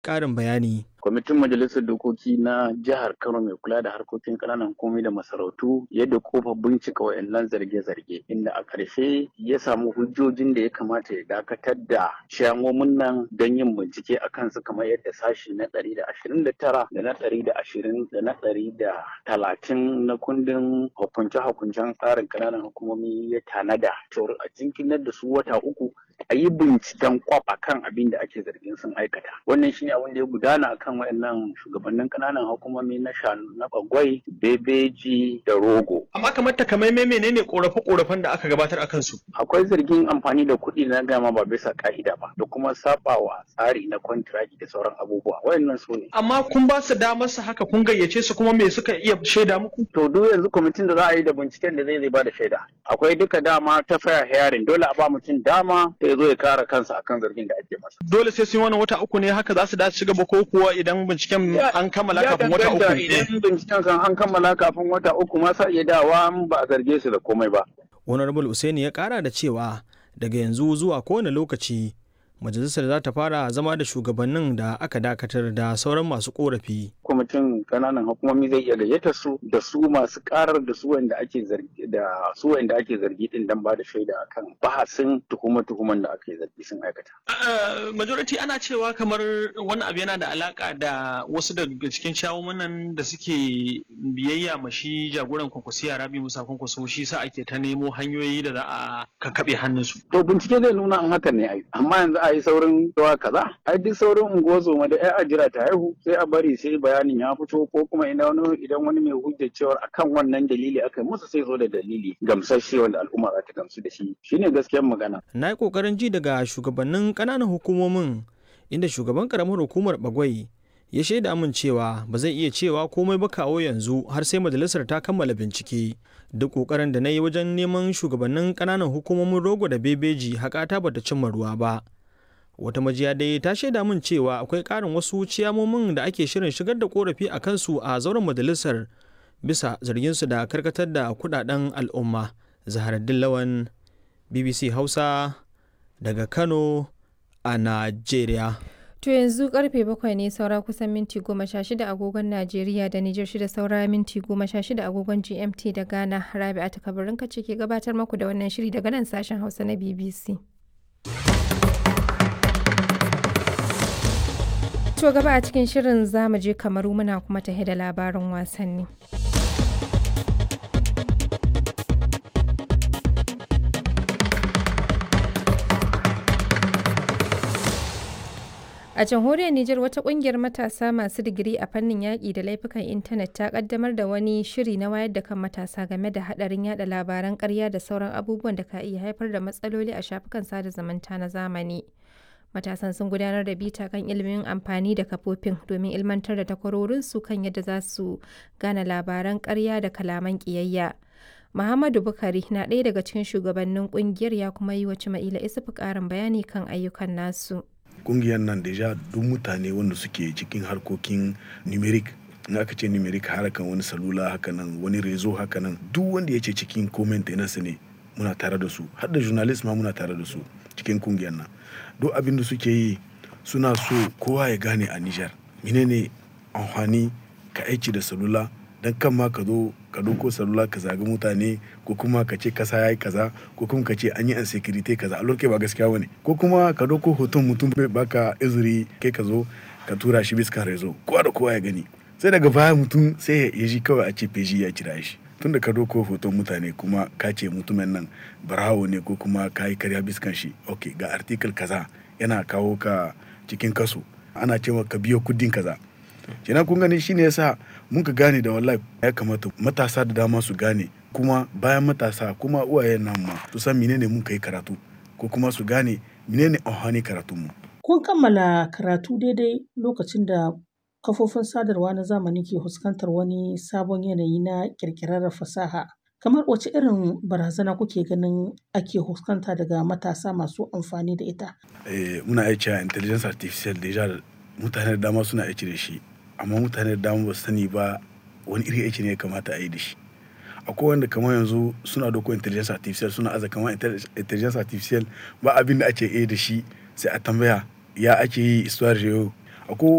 ƙarin bayani. kwamitin majalisar dokoki na jihar kano mai kula da harkokin ƙananan hukumomi da masarautu yadda kofa bincika wayannan zarge-zarge inda a ƙarshe ya samu hujjojin da ya kamata ya dakatar da shamomin nan don yin bincike a kansu kamar yadda sashi na ɗari da ashirin da tara da na ɗari da ashirin da na ɗari da talatin na kundin hukunce-hukuncen tsarin ƙananan hukumomi ya tanada cewar a jinkinar da su wata uku a yi binciken kwaf a kan abin da ake zargin sun aikata wannan shine abin da ya gudana a kan wayannan shugabannin kananan hukumomi na shanu na bagwai bebeji da rogo Amma kamar takamaimai menene korafe-korafen da aka gabatar a kansu? akwai zargin amfani da kuɗi na gama ba bisa ka'ida ba da kuma sabawa tsari na kwantiraki da sauran abubuwa wayannan su ne Amma kun ba su damar su haka kun gayyace su kuma me suka iya shaida muku? to duk yanzu kwamitin da za a yi da binciken da zai zai ba da shaida akwai duka dama ta fair hearing dole a ba mutum dama ya zo ya kare kansa akan zargin da ake masa Dole sai sun yi wannan wata uku ne haka za su dace ci gaba ko kuwa idan binciken an kammala Ya kafin wata danganta uku. idan binciken kan an kammala kafin wata uku ma sa iya dawa in ba a zarge su da komai ba Honorable Usaini ya kara da cewa daga yanzu zuwa kowane lokaci majalisar za ta fara zama da shugabannin da aka dakatar da sauran masu korafi. kwamitin kananan hukumomi zai iya gayyata su da su masu karar da su wanda ake zargi da su wanda ake zargi din dan ba da shaida akan bahasin tuhuma-tuhuman da ake zargi sun aikata Uh, majority ana cewa kamar wani abu yana da alaka da wasu daga cikin shawumanan da suke biyayya ma shi jagoran kwankwasiya rabi musa kwankwaso shi sa ake ta nemo hanyoyi da za a kakkaɓe hannunsu. to bincike zai nuna an hakan ne ai amma yanzu a yi saurin cewa kaza ai duk saurin unguwar da ai a jira ta haihu sai a bari sai bayanin ya fito ko kuma idan wani idan wani mai hujjar cewar akan wannan dalili aka yi musu sai zo da dalili gamsasshe wanda al'umma za ta gamsu da shi shine gaskiyar magana Na yi ƙoƙarin ji daga shugabannin ƙananan hukumomin inda shugaban ƙaramar hukumar Bagwai ya shaida min cewa ba zai iya cewa komai ba kawo yanzu har sai majalisar ta kammala bincike. Duk ƙoƙarin da na yi wajen neman shugabannin ƙananan hukumomin rogo da bebeji haƙata bata cimma ruwa ba. Wata majiya dai ta shaida min cewa akwai ƙarin wasu ciyamomin da ake shirin shigar da ƙorafi a kansu a zauren majalisar bisa zarginsu da karkatar da kuɗaɗen al'umma. Zaharaddin Lawan BBC Hausa daga Kano a Najeriya. To yanzu karfe bakwai ne saura kusan minti goma sha shida agogon Najeriya da Nijar shida saura minti goma sha shida agogon GMT da Ghana Rabi'a ta kabarin kace ke gabatar maku da wannan shiri daga nan sashen Hausa na BBC. To gaba a cikin shirin zamu je kamaru muna kuma tahe da labarin wasanni. A jamhuriyar Nijar wata kungiyar matasa masu digiri a fannin yaƙi da laifukan intanet ta kaddamar da wani shiri na wayar da kan matasa game da haɗarin yada labaran ƙarya da sauran abubuwan da ka iya haifar da matsaloli a shafukan sada zumunta na zamani. Matasan sun gudanar da bita kan ilimin amfani da kafofin domin ilmantar da takwarorinsu kan yadda za su gane labaran ƙarya da kalaman ƙiyayya. Muhammadu Bukari na ɗaya daga cikin shugabannin ƙungiyar ya kuma yi wa Cima'ila Isufu ƙarin bayani kan ayyukan nasu. kungiyar nan deja duk mutane wanda suke cikin harkokin numeric in aka ce numeric harkan wani salula haka nan wani rezo haka nan duk wanda ya ce cikin comment su ne muna tare da su har da journalist ma muna tare da su cikin kungiyar nan duk abin da suke yi suna so kowa ya gane a Nijar menene amfani ka aiki da salula dan kan ma ka zo ka doko salula ka zaga mutane ko kuma ka ce kasa yayi kaza ko kuma ka ce an yi insecurity kaza a lokacin ba gaskiya bane ko kuma ka doko hoton mutum bai baka izuri kai ka zo ka tura shi bisa rezo kowa da kowa ya gani sai daga baya mutum sai ya ji kawai a ce feji ya kira shi tunda ka doko hoton mutane kuma ka ce mutumin nan barawo ne ko kuma ka yi karya biskan shi ok ga article kaza yana kawo ka cikin kaso ana cewa ka biyo kudin kaza kenan kun gani shine yasa mun ka gane da wallahi ya kamata matasa da dama su gane kuma bayan matasa kuma uwayen nan ma su san menene mun kai karatu ko kuma su gane menene amfani karatun mu Kun kammala karatu daidai lokacin da kafofin sadarwa na zamani ke fuskantar wani sabon yanayi na ƙirƙirar fasaha. Kamar wace irin barazana kuke ganin ake fuskanta daga matasa masu amfani da ita? eh, muna aiki a intelligence artificial deja mutane da dama suna aiki da shi amma mutane da dama ba su sani ba wani irin aiki ne ya kamata a yi da shi akwai wanda kamar yanzu suna doko intelligence artificial suna aza kamar intelligence artificial ba abin da ake yi da shi sai a tambaya ya ake yi histoire yau akwai